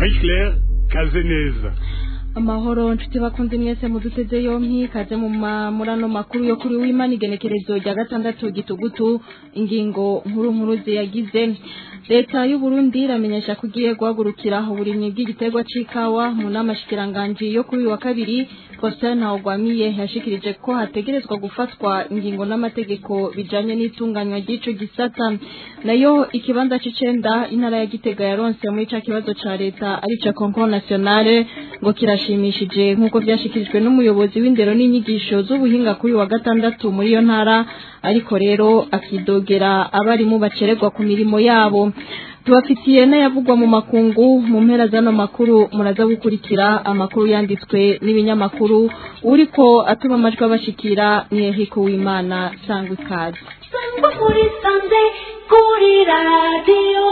marie claire kazeneza amahoro nshuti bakunze mwese muduteze yompi kaze mu mamurano makuru yo kuri w'imana igenekerezo rya gatandatu gitugutu ingingo nkuru nkuru ziyagize leta y'u Burundi iramenyesha ko igiye guhagurukira uburimyi bw'igiterwa c'ikawa mu nama shikiranganji yo kuri uyu wa kabiri Faustin Ntawugwamiye yashikirije ko hategerezwa gufatwa ingingo n'amategeko bijanye n'itunganywa ry'ico gisata nayo ikibanza c'icenda intara ya Gitega yaronse muri ca kibazo ca leta ari ca Concours Nationale ngo kirashimishije nk'uko vyashikirijwe n'umuyobozi w'indero n'inyigisho z'ubuhinga kuri wa gatandatu muri iyo ntara ariko rero akidogera abarimu bacererwa ku mirimo yabo tubafitiye n'ayavugwa mu makungu mu mpera z'ano makuru muraza gukurikira amakuru yanditswe n'ibinyamakuru uriko atuma amajwi abashikira ni Ehiko w'Imana sangwa ikaze sangwa muri sanze kuri radiyo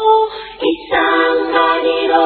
isanganiro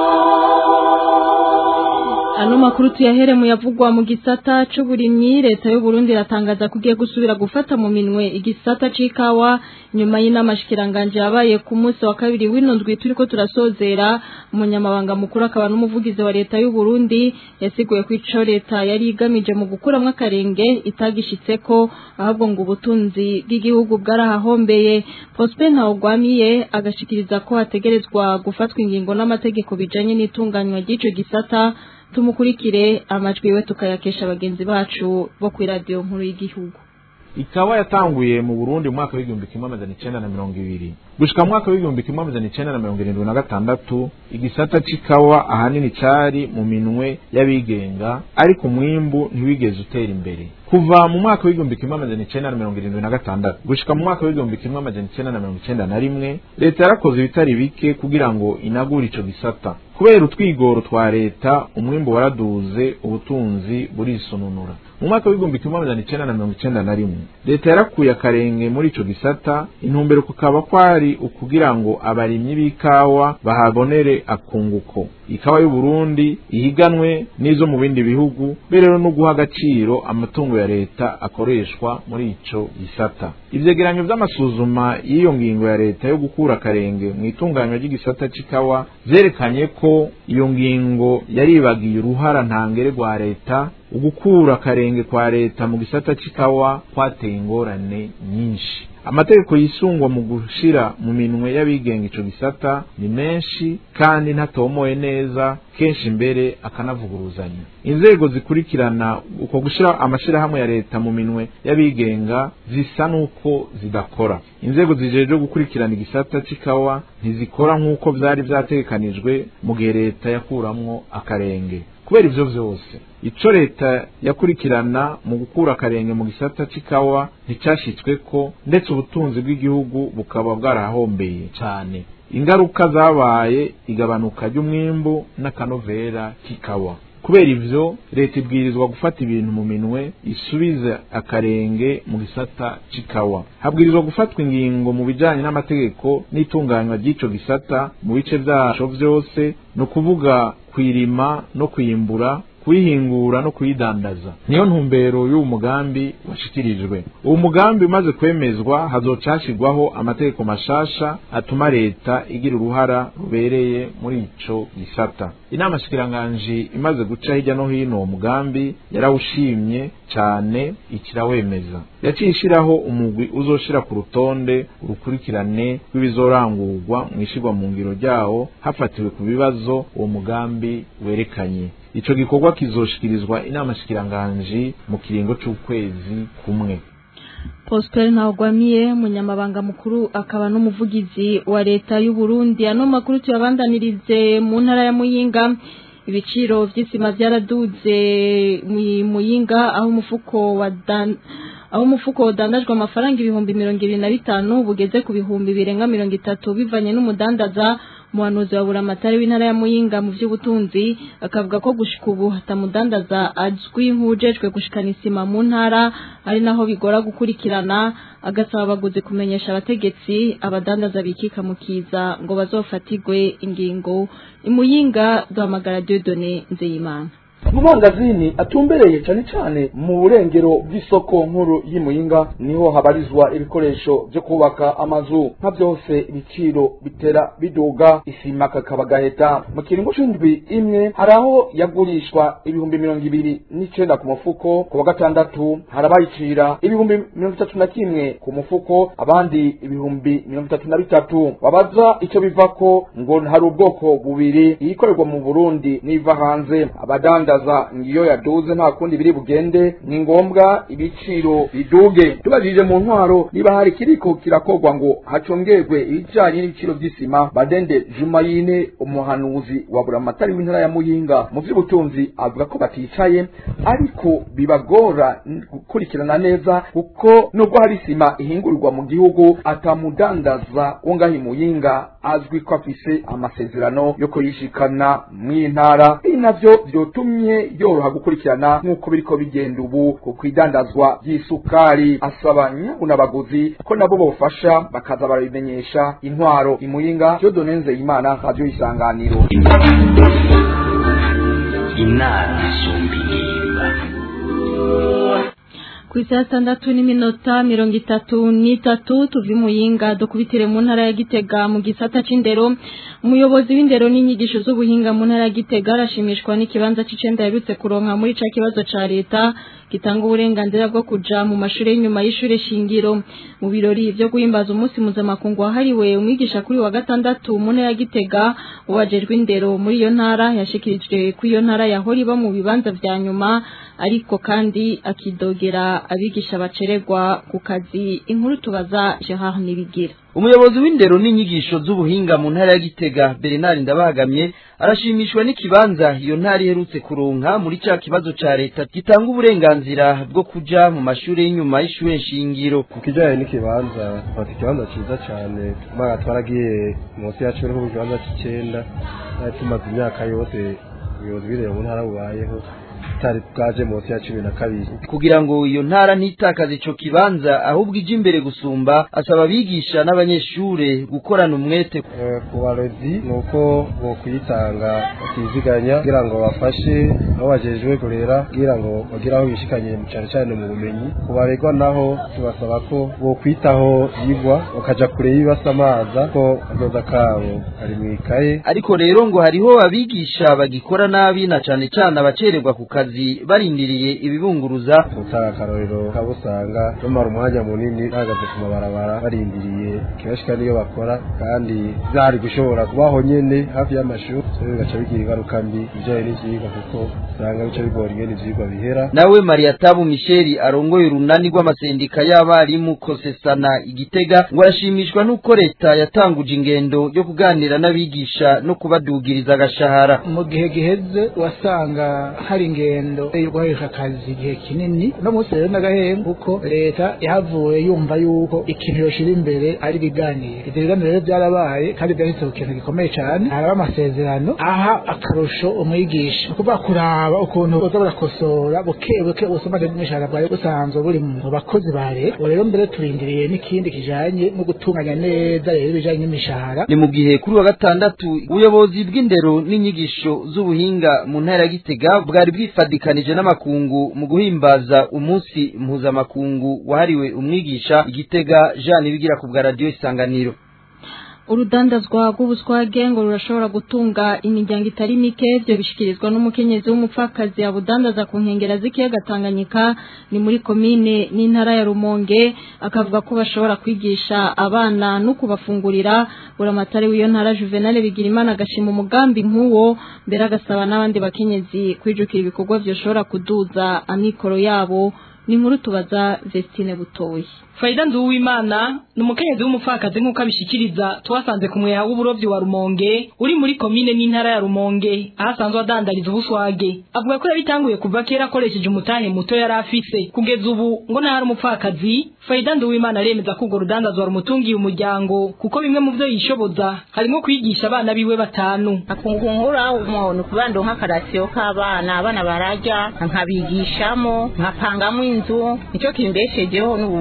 Ano makuru tuyahere mu yavugwa mu gisata c'uburimyi leta y'u Burundi iratangaza ko igiye gusubira gufata mu minwe igisata c'ikawa nyuma y'inama shikiranganje yabaye ku munsi wa kabiri w'inundwi turiko turasozera umunyamabanga mukuru akaba n'umuvugizi wa leta y'u Burundi yasiguye ko ico leta yari igamije mu gukuramwo akarenge itagishitseko ahubwo ngo ubutunzi bw'igihugu bwarahahombeye Prosper Ntawugwamiye agashikiriza ko hategerezwa gufatwa ingingo n'amategeko bijanye n'itunganywa ry'ico gisata tumukurikire amajwi we tukayakesha bagenzi bacu bo kuri radiyo nkuru y'igihugu ikawa yatanguye mu Burundi mu mwaka w'igihumbi kimwe amajana icenda na mirongo ibiri gushika mu mwaka w'igihumbi kimwe amajana icenda na mirongo irindwi na gatandatu igisata c'ikawa ahanini cari mu minwe y'abigenga ariko umwimbu ntiwigeze utera imbere kuva mu mwaka w'igihumbi kimwe amajana icenda na mirongo irindwi na gatandatu gushika mu mwaka w'igihumbi kimwe amajana icenda na mirongo icenda na rimwe leta yarakoze ibitari bike kugira ngo inagure ico gisata kubera utwigoro twa leta umwimbu waraduze ubutunzi burisununura mu mwaka w'igihumbi kimwe amajana icenda na mirongo icenda na rimwe leta yarakuye akarenge muri ico gisata intumbero kukaba kwari ukugira ngo abarimyi b'ikawa bahabonere akunguko ikawa y'u Burundi ihiganwe n'izo mu bindi bihugu rero no guha agaciro amatungo ya leta akoreshwa muri ico gisata ivyegeranyo vy'amasuzuma y'iyo ngingo ya leta yo gukura akarenge mu itunganywa ry'igisata c'ikawa vyerekanye ko iyo ngingo yaribagiye uruhara ntangere rwa leta ugukura akarenge kwa leta mu gisata c'ikawa kwateye ingorane nyinshi amategeko yisungwa mu gushira mu minwe y'abigenga ico gisata ni menshi kandi ntatomoye neza kenshi mbere akanavuguruzanya inzego zikurikirana uko gushira amashirahamwe ya leta mu minwe y'abigenga zisa n'uko zidakora inzego zijejwe gukurikirana igisata c'ikawa ntizikora nk'uko vyari vyategekanijwe mu gihe leta yakuramwo akarenge kubera ivyo vyose ico leta yakurikirana mu gukura akarenge mu gisata c'ikawa nticashitsweko ndetse ubutunzi bw'igihugu bukaba bwarahombeye cane ingaruka zabaye igabanuka ry'umwimbu n'akanovera k'ikawa kubera ivyo leta ibwirizwa gufata ibintu mu minwe isubize akarenge mu gisata c'ikawa habwirizwa gufatwa ingingo mu bijanye n'amategeko n'itunganywa ry'ico gisata mu bice vyaco vyose ni ukuvuga kwirima no kwimbura kuyihingura no kuyidandaza niyo ntumbero y'uwo mugambi washikirijwe uwo mugambi umaze kwemezwa hazocashirwaho amategeko mashasha atuma leta igira uruhara rubereye muri ico gisata inama shikiranganji imaze guca hirya no hino uwo mugambi yarawushimye cane ikirawemeza yaciye ishiraho umugwi uzoshira ku rutonde urukurikirane rw'ibizorangurwa mw'ishirwa mu ngiro ryawo hafatiwe ku bibazo uwo mugambi werekanye ico gikorwa kizoshikirizwa inama shikiranganji mu kiringo c'ukwezi kumwe Prosper Ntawugwamiye munyamabanga mukuru akaba n'umuvugizi wa leta y'u Burundi ano makuru tuyabandanirize mu ntara ya Muyinga ibiciro vy'isima vyaraduze mu Muyinga aho umufuko wa dan aho umufuko udandajwe amafaranga ibihumbi mirongo ibiri na bitanu bugeze ku bihumbi birenga mirongo itatu bivanye n'umudandaza umuhanuzi wa buramatari w'intara ya muyinga mu by'ubutunzi akavuga ko gushika ubu hatamudandaza azwi nk'ujejwe gushikana isima mu ntara ari naho bigora gukurikirana agasaba abaguzi kumenyesha abategetsi abadandaza bikika mu kiza ngo bazofatirwe ingingo imuyinga duhamagara Dieudonné Nzeyimana mu mangazini atumbereye cane cane mu burengero bw'isoko nkuru y'imuyinga niho habarizwa ibikoresho vyo kubaka amazu nka vyose ibiciro bitera biduga isima kakaba gaheta mu kiringo c'indwi imwe hari aho yagurishwa ibihumbi mirongo ibiri n'icenda ku mufuko ku wa gatandatu harabayicira ibihumbi mirongo itatu na kimwe ku mufuko abandi ibihumbi mirongo itatu na bitatu wabaza ico bivako ngo hari ubwoko bubiri iyikorerwa mu burundi n'iva hanze abadandaza ngiyo yaduze nta kundi biri bugende ni ngombwa ibiciro biduge tubajije mu ntwaro niba hari kiriko kirakorwa ngo hacongerwe ibijanye n'ibiciro vy'isima badende jumayine umuhanuzi wa buramatari w'intara ya muyinga mu vy'ubutunzi avuga ko baticaye ariko bibagora gukurikirana neza kuko nubwo hari isima ihingurirwa mu gihugu atamudandaza wo ngaho imuyinga azwi ko afise amasezerano yo kuyishikana mw'intara ibi navyo vyotumye yoroha gukurikirana nk'uko biriko bigenda ubu ku kwidandazwa ry'isukari asaba nyabunabaguzi ko nabo bofasha bakaza barabimenyesha intwaro imuyinga Dieudonne imana radio isanganiro inama isumba ingimba ku isaha sitandatu n'iminota mirongo itatu n'itatu tuva imuyinga dukubitire mu ntara ya gitega mu gisata c'indero umuyobozi w'indero n'inyigisho z'ubuhinga mu ntara ya gitega arashimishwa n'ikibanza c'icenda yaherutse kuronka muri ca kibazo ca leta gitanga uburenganzira bwo kuja mu mashuri y'inyuma y'ishure shingiro mu birori vyo guhimbaza umunsi mpuzamakungu wahariwe umwigisha kuri wa gatandatu mu ntara ya gitega uwajejwe indero muri iyo ntara yashikirijwe ko iyo ntara yahora iba mu bibanza vya nyuma ariko kandi akidogera abigisha bacererwa ku kazi inkuru tubaza Gerard Nibigira umuyobozi w'indero n'inyigisho z'ubuhinga mu ntara ya gitega bernard ndabagamye arashimishwa n'ikibanza iyo ntara iherutse kuronka muri ca kibazo ca leta gitanga uburenganzira bwo kuja mu mashuri y'inyuma y'ishure shingiro ku kijanye n'ikibanza bafite ikibanza ciza cane mbaga twaragiye munsi yacu ariho mu kibanza c'icenda twari tumaze imyaka yose ubuyobozi bw'indero mu ntara bubayeho tutari bwaje munsi ya cumi na kabiri kugira ngo iyo ntara ntitakaze ico kibanza ahubwo ije imbere gusumba asaba abigisha n'abanyeshure gukorana umwete Eh, ku barezi ni uko bokwitanga bakiziganya kugira ngo bafashe aho bajejwe kurera kugira ngo bagire aho bishikanye cane cane mu bumenyi ku baregwa naho tubasaba ko bokwitaho yigwa bakaja kure y'ibibasamaza ko akazoza kabo kari mw'ikaye ariko rero ngo hariho abigisha bagikora nabi na cane cane abacererwa ku kazi barindiriye ibibunguruza gutanga akarorero kaba usanga bamara umwanya munini bahagaze ku mabarabara barindiriye kibashika niyo bakora kandi vyari gushobora kubaho nyene hafi y'amashuri so bigaca bigira ingaruka mbi ibijanye n'ivyigwa kuko usanga bica bigora ingene ivyigwa bihera nawe mariyatabu misheli arongoye urunani rw'amasendika y'abarimu kosesana igitega ngo arashimishwa n'uko leta yatanguje ingendo yo kuganira n'abigisha no kubadugiriza agashahara mu gihe giheze wasanga hari ingendo yo guharisha akazi igihe kinini uno munsi rero n'agahembe kuko leta yahavuye yumva yuko ikintu yoshira imbere ari ibiganiro ivyo biganiro rero byarabaye kandi byahise ku kintu gikomeye cyane haraba amasezerano aha akarusho umwigisha ni ukuvuga kuraba ukuntu boza barakosora buke buke ubusumane bw'imishahara bwawe busanzwe buri mu bakozi ba leta ubu rero mbere turindiriye n'ikindi kijanye no gutunganya neza rero ibijanye n'imishahara ni mu gihe kuri wa gatandatu ubuyobozi bw'indero n'inyigisho z'ubuhinga mu ntara ya gitega bwari bwifadikanije n'amakungu mu guhimbaza umunsi mpuzamakungu wahariwe umwigisha igitega jean ibigira ku bwa radiyo isanganiro urudandazwa rw'ubuswage ngo rurashobora gutunga imiryango itari mike ibyo bishyikirizwa n'umukenyezi w'umupfakazi abudandaza ku nkengero z'ikiyaga tanganyika ni muri komine n'intara ya rumonge akavuga ko bashobora kwigisha abana no kubafungurira buramatari w'iyo ntara juvenal bigirimana agashima umugambi nk'uwo mbere agasaba n'abandi bakenyezi kwijukira ibikorwa byoshobora kuduza amikoro yabo ni inkuru tubaza vestine butoyi Faida Nduwimana ni umukenyezi w'umupfakazi nk'uko abishikiriza twasanze ku mweha w'uburovyi wa Rumonge uri muri komine n'intara ya Rumonge aho asanzwe adandariza ubuswage avuga ko yabitanguye kuva kera akoresheje umutahe muto yari afise kugeza ubu ngo ntahari umupfakazi Faida Nduwimana aremeza ko urwo rudandazwa rumutungiye umuryango kuko bimwe mu vyo yishoboza harimo kwigisha abana biwe batanu akungungura umuntu kubando nk'akarasiyo k'abana abana bararya nkabigishamo nkapangamo inzu nicyo kimbeshejeho n'uburobe nyene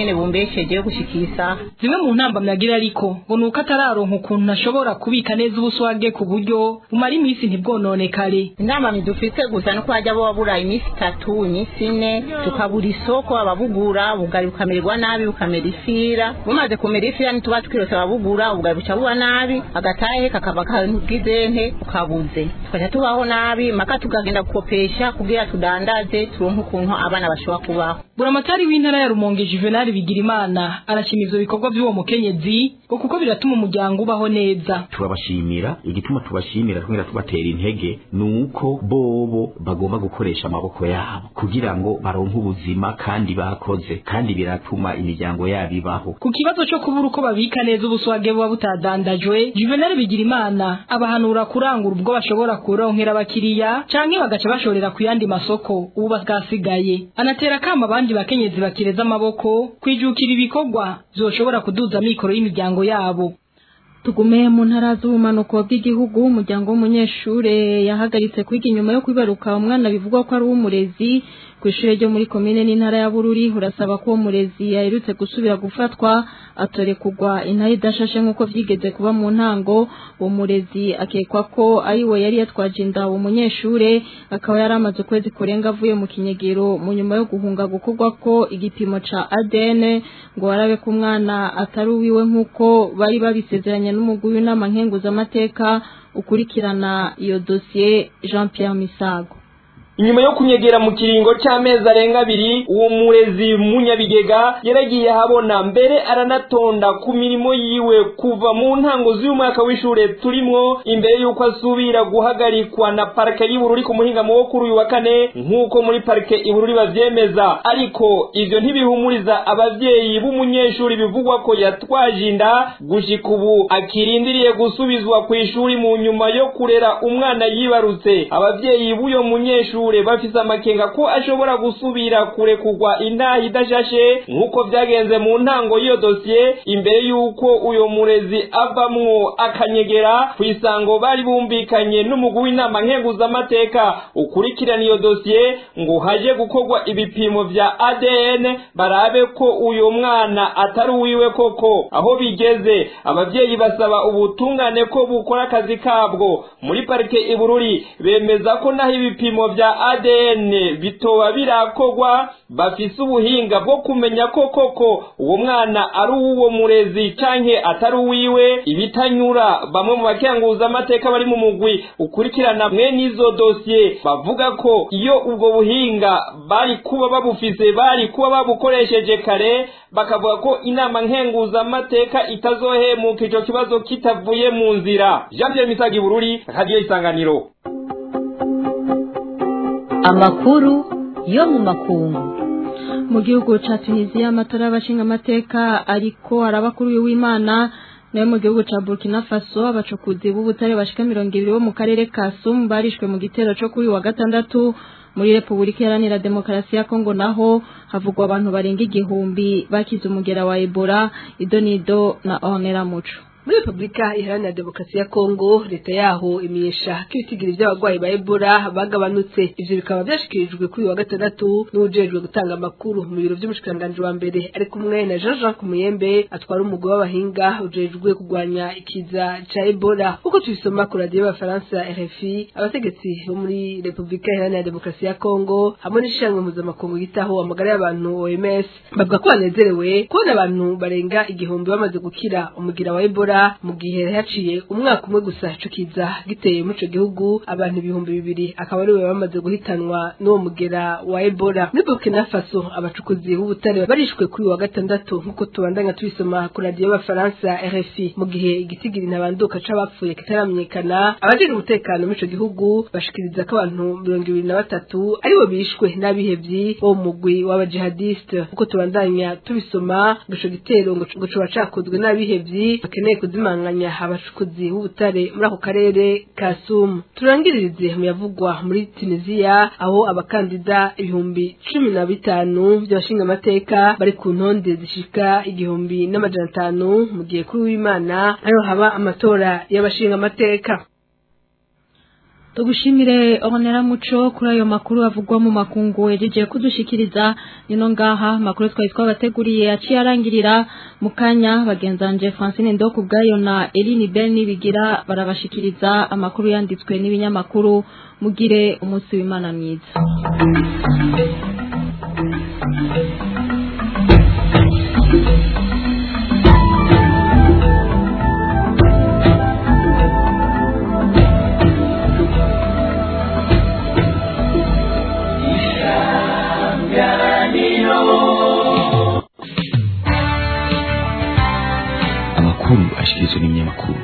nyene bumbesheje yo gushikira isaha zimwe mu ntambamyi agira ariko ngo ni uko atararonka ukuntu ashobora kubika neza ubuswage ku buryo bumara iminsi ntibwononekare inama dufite gusa nuko hajya bo babura iminsi itatu iminsi ine tukabura isoko ababugura ubugari bukamererwa nabi bukamera ifira bumaze kumera ifira ntituba twirose ababugura ubugari buca buba nabi agatahe kakava kabwizente ukabuze tukaca tubaho nabi maka tukagenda gukopesha kugira tudandaze turonke ukuntu abana bashobora kubaho buramatari w'intara ya rumonge juvenal bigirimana arashima ivyo bikorwa vy'uwo mukenyezi ngo kuko biratuma umuryango ubaho neza turabashimira igituma tubashimira twongera tubatera intege ni uko bobo bagomba gukoresha amaboko yabo kugira ngo baronke ubuzima kandi bakoze kandi biratuma imiryango yabo ibaho ku kibazo co kubura uko babika neza ubuswage buba butadandajwe juvenal bigirimana abahanura kurangura ubwo bashobora kuronkera abakiriya canke bagaca bashorera ku yandi masoko ubu bwasigaye anatera kama abandi bakenyezi bakireza amaboko kwijukira ibikorwa vyoshobora kuduza mikoro y'imiryango yabo tugume mu ntara z'ubumanuko bw'igihugu umuryango w'umunyeshure yahagaritse kwiga inyuma yo kwibaruka umwana bivugwa ko ari uw'umurezi ku ishure ryo muri komine n'intara ya bururi urasaba ko uwo murezi yaherutse gusubira gufatwa atorekugwa intahe idashashe nk'uko vyigeze kuba mu ntango uwo murezi akekwa ko ari we yari yatwaje inda uwo munyeshure akaba yari amaze ukwezi kurenga avuye mu kinyegero mu nyuma yo guhunga gukorwa ko igipimo ca ADN ngo barabe ko umwana atari uwiwe nk'uko bari babisezeranye n'umugwi w'inama nkenguzamateka ukurikirana iyo dosiye Jean Pierre Misago inyuma yo kunyegera mu kiringo c'amezi arenga abiri uwo murezi munyabigega yaragiye ahabona mbere aranatonda ku mirimo yiwe kuva mu ntango z'uyu mwaka w'ishure turimwo imbere y'uko asubira guhagarikwa na parike y'ubururi ku muhingamo wo kuri uyu wa kane nk'uko muri parike ibururi bavyemeza ariko ivyo ntibihumuriza abavyeyi b'umunyeshuri bivugwa ko yatwaje inda gushika ubu akirindiriye gusubizwa kw'ishuri mu nyuma yo kurera umwana yibarutse abavyeyi b'uyo munyeshuri abanyeshure bafise amakenga ko ashobora gusubira kurekugwa intaha idashashe nk'uko vyagenze mu ntango y'iyo dosiye imbere y'uko uyo murezi avamwo akanyegera kw'isango bari bumvikanye n'umugwi w'inama nkenguzamateka ukurikirana iyo dosiye ngo haje gukorwa ibipimo vya ADN barabe ko uyo mwana atari uwiwe koko aho bigeze abavyeyi basaba ubutungane ko bukora akazi kabwo muri parike ibururi bemeza ko naho ibipimo vya ADN bitoba birakogwa bafise ubuhinga bwo kumenya ko koko uwo mwana ari uwo murezi canke atari uwiwe ibitanyura bamwe mu bakenguza amateka bari mu mugwi ukurikirana mwene izo dosiye bavuga ko iyo ubwo buhinga bari kuba babufise bari kuba babukoresheje kare bakavuga ko inama nkenguza amateka itazohemuka ico kibazo kitavuye mu nzira Jean Pierre Misagi Bururi Radio Isanganiro amakuru yo mu makungu mu gihugu ca Tunisia amatora y'abashinga amateka ariko arabakuru w'Imana nayo mu gihugu ca Burkina Faso abacukuzi b'ubutare bashika mirongo ibiri bo mu karere ka Sum barishwe mu gitero co kuri wa gatandatu muri Republika Iharanira Demokarasi ya Kongo naho havugwa abantu barenga igihumbi bakize umugera wa Ebola idonido na Onera Muco muri repubulika iharanira demokarasi ya kongo leta yaho imenyesha ko ibitigiri by'abarwayi ba ebola bagabanutse ivyo bikaba vyashikirijwe kuri wa gatandatu n'uwujejwe gutanga amakuru mu biro vy'umushikiranganji wa mbere ari kumwe na jean jean kumuyembe atwara umugwi w'abahinga ujejwe kurwanya ikiza ca ebola uko tubisoma ku radiyo y'abafaransa rfi abategetsi bo muri repubulika iharanira demokarasi ya kongo hamwe n'ishiramwe mpuzamakungu yitaho amagara y'abantu oms bavuga ko banezerewe kubona abantu barenga igihumbi bamaze gukira umugira wa ebola mu gihe haciye umwaka umwe gusa ico kiza giteye muri ico gihugu abantu ibihumbi bibiri akaba ariwe bamaze guhitanwa n'uwo mugera wa ebola muri burkina faso abacukuzi b'ubutare barishwe kuri wa gatandatu nk'uko tubandanya tubisoma ku radiyo y'abafaransa rfi mu gihe igitigiri ntabanduka c'abapfuye kitaramenyekana abajejwe umutekano muri ico gihugu bashikiriza ko abantu mirongo ibiri na batatu aribo bishwe n'abihevyi bo mu mugwi w'abajihadiste nk'uko tubandanya tubisoma ngo ico gitero ngo coba cakozwe n'abihevyi bakeneye kuzimanganya abacukuzi b'ubutare muri ako karere ka Sumu turangiririze mu yavugwa muri Tunisia aho abakandida ibihumbi cumi na bitanu by'abashinga amateka bari ku ntonde zishika igihumbi n'amajana atanu mu gihe kuri w'Imana ariho haba amatora y'abashinga amateka tugushimire onera muco kuri ayo makuru avugwa mu makungu wejeje kudushikiriza nino ngaha makuru twari twabateguriye aciye arangirira mu kanya bagenzanje Francine Ndo kubgayo na Eline Beni bigira barabashikiriza amakuru yanditswe n'ibinyamakuru mugire umunsi w'Imana mwiza amakuru ashikirizwa n'ibinyamakuru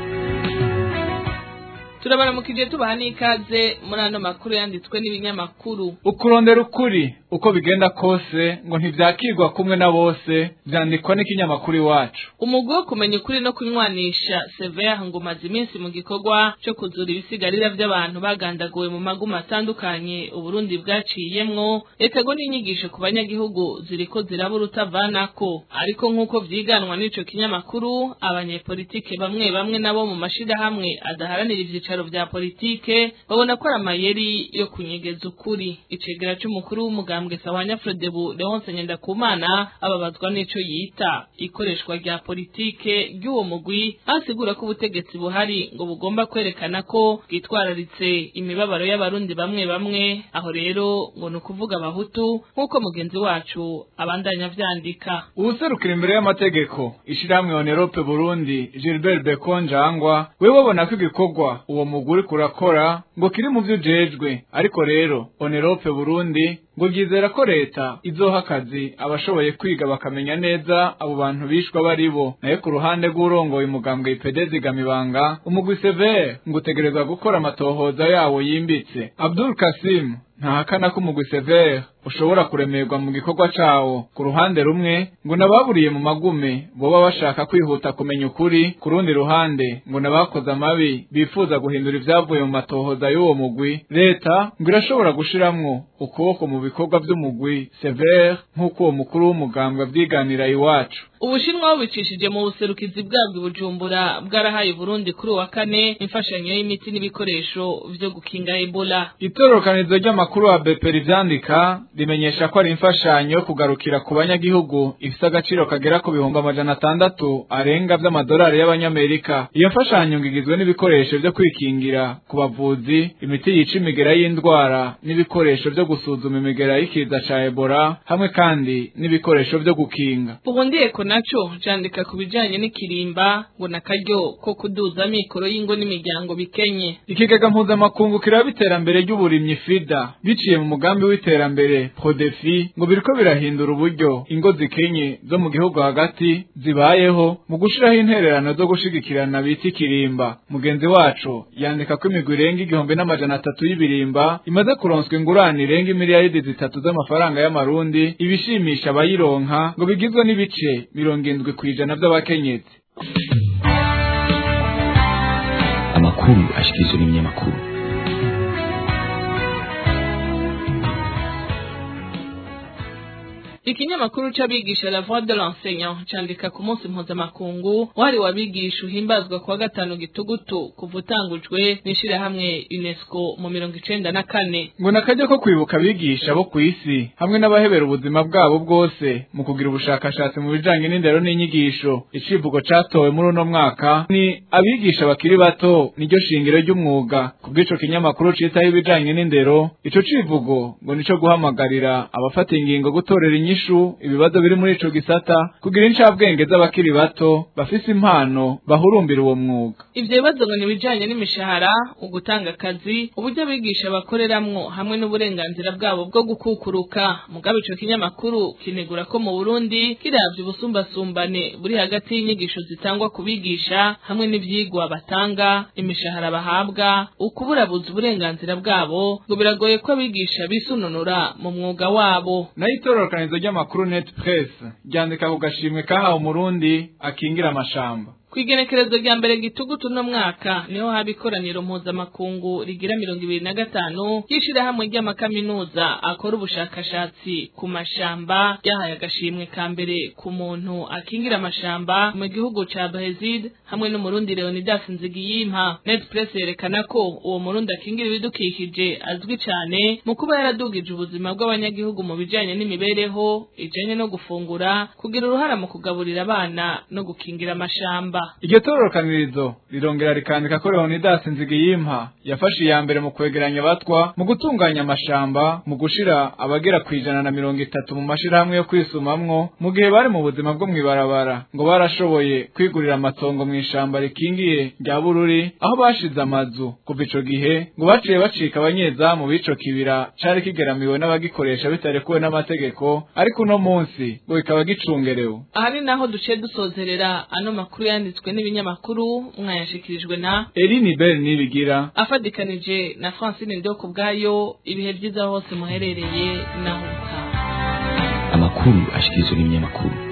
turabaramukije tubaha n'ikaze muri ano makuru yanditswe n'ibinyamakuru ukurondera ukuri uko bigenda kose ngo ntibyakirwa kumwe na bose byandikwa n'ikinyamakuru iwacu umugwi wo kumenya ukuri no kunywanisha severe ngo umaze iminsi mu gikorwa cyo kuzura ibisigarira by'abantu bagandaguwe mu maguma atandukanye uburundi bwaciyemwo leta ngo n'inyigisho ku banyagihugu ziriko ziraba urutavanako ariko nk'uko vyiganwa n'ico kinyamakuru abanyepolitike bamwe bamwe nabo mu mashirahamwe adaharanira ivyicaro vya politike babona ko ari amayeri yo kunyegeza ukuri icegera c'umukuru w'umugambwe sawanya frodebu leonse ngendakumana ababazwa n'ico yita ikoreshwa rya politike ry'uwo mugwi asigura ko ubutegetsi buhari ngo bugomba kwerekana ko bwitwararitse imibabaro y'abarundi bamwe bamwe aho rero ngo ni ukuvuga abahutu nk'uko mugenzi wacu abandanya vyandika uwuserukira imbere y'amategeko ishirahamwe onerope burundi gilbert bekonjangwa we babona ko igikorwa uwo muguri kurakora ngo kiri mu vyo ujejwe ariko rero onerope burundi ngo ryizera ko leta izoha akazi abashoboye kwiga bakamenya neza abo bantu bishwa bari bo nayo ku ruhande rw'urongoye umugambwe ipede zigamibanga umugwi severe ngo utegerezwa gukora amatohoza yawo yimbitse abdul kasim ntahakana ko umugwi severe ushobora kuremerwa mu gikorwa cawo ku ruhande rumwe ngo nababuriye mu magume boba bashaka kwihuta kumenya ukuri ku rundi ruhande ngo nabakoze amabi bifuza guhindura ivyavuye mu matohoza y'uwo mugwi leta ngo irashobora gushiramwo ukuboko mu bikorwa vy'umugwi severe nk'uko uwo mukuru w'umugambwe avyiganira iwacu ubushinwa bubicishije mu buserukizi bwabwo bujumbura bwarahaye burundi kuri uwa kane imfashanyo y'imiti n'ibikoresho vyo gukinga ebola itororokanizo ry'amakuru wa beperi vyandika rimenyesha ko ari imfashanyo yo kugarukira ku banyagihugu ifise agaciro kagera ku bihumbi amajana atandatu arenga vy'amadolari y'abanyamerika iyo mfashanyo ngo igizwe n'ibikoresho vyo kwikingira ku bavuzi imiti yica imigera y'indwara n'ibikoresho vyo gusuzuma imigera y'ikiza ca ebola hamwe kandi n'ibikoresho vyo gukinga burundiyeko naco candika ku bijanye n'ikirimba ngo nakaryo ko kuduza amikoro y'ingo n'imiryango bikenye ikigega mpuzamakungu kiraba iterambere ry'uburimyi fida biciye mu mugambi w'iterambere prodefi ngo biriko birahindura uburyo ingo zikenye zo mu gihugu hagati zibayeho mu gushiraho intererano zo gushigikirana bita ikirimba mugenzi wacu yandika ko imigwi irenga igihumbi n'amajana atatu y'ibirimba imaze kuronswa ingurane irenga imiliyaridi zitatu z'amafaranga y'amarundi ibishimisha abayironka ngo bigizwe n'ibice mirongo indwi kw'ijana by'abakenyezi amakuru ashikirizwa n'ibinyamakuru ikinyamakuru c'abigisha la voix de l'enseignant candika ku munsi mpuzamakungu wari wabigisha uhimbazwa kuwa gatanu gitugutu kuva utangujwe n'ishirahamwe unesco mu mirongo icenda na kane ngo nakajya ko kwibuka abigisha bo ku isi hamwe n'abahebera ubuzima bwabo bwose mu kugira ubushakashatsi mu bijanye n'indero n'inyigisho icivugo catowe muri uno mwaka ni abigisha bakiri bato niryo shingiro ry'umwuga ku bw'ico kinyamakuru citaho ibijanye n'indero ico civugo ngo nico guhamagarira abafata ingingo gutorera inyishu ibibazo biri muri ico gisata kugira incabwenge z'abakiri bato bafise impano bahurumbira uwo mwuga ivyo bibazo ngo nibijanye n'imishahara ugutanga akazi uburyo abigisha bakoreramwo hamwe n'uburenganzira bwabo bwo gukukuruka mugabe ico kinyamakuru kinegura ko mu Burundi kiravye ubusumbasumbane buri hagati y'inyigisho zitangwa ku bigisha hamwe n'ivyigwa batanga imishahara bahabwa ukuburabuza uburenganzira bwabo ngo biragoye ko abigisha bisununura mu mwuga wabo nayo itororokanizo ry'amakuru net press ryandika ku gashimwe kahawe umurundi akingira amashamba Kwigenekerezo rya mbere gitugutu no mwaka niho haba ikoraniro mpuzamakungu rigira mirongo ibiri na gatanu ry'ishirahamwe ry'amakaminuza akora ubushakashatsi ku mashamba ryahaye agashimwe ka mbere ku muntu akingira amashamba mu gihugu ca Brazil hamwe n'umurundi Leonidas Nzigiyimpa Netpress yerekana ko uwo murundi akingira ibidukikije azwi cane mu kuba yaradugije ubuzima bw'abanyagihugu mu bijanye n'imibereho ijanye no gufungura kugira uruhara mu kugaburira abana no gukingira amashamba iryo tororokanirizo rirongera rikandika ko leonidas nzigiyimpa yafashe iya mbere mu kwegeranya abatwa mu gutunganya amashamba mu gushira abagera ku ijana na mirongo itatu mu mashirahamwe yo kwisumamwo mu gihe bari mu buzima bwo mw'ibarabara ngo barashoboye kwigurira amatongo mu ishamba rikingiye rya bururi aho bashize amazu kuva ico gihe ngo baciye bacika abanyezamu b'ico kibira cari kigeramiwe n'abagikoresha bitarekuwe n'amategeko ariko uno munsi ngo kikaba gicungerewe aha ni naho duciye dusozerera ano makuru yanditswe n'ibinyamakuru mwayashikirijwe na Eline Bell nibigira afadikanije na Francine Ndoko ubwayo ibihe byiza hose muherereye naho utaha amakuru ashikirizwa n'ibinyamakuru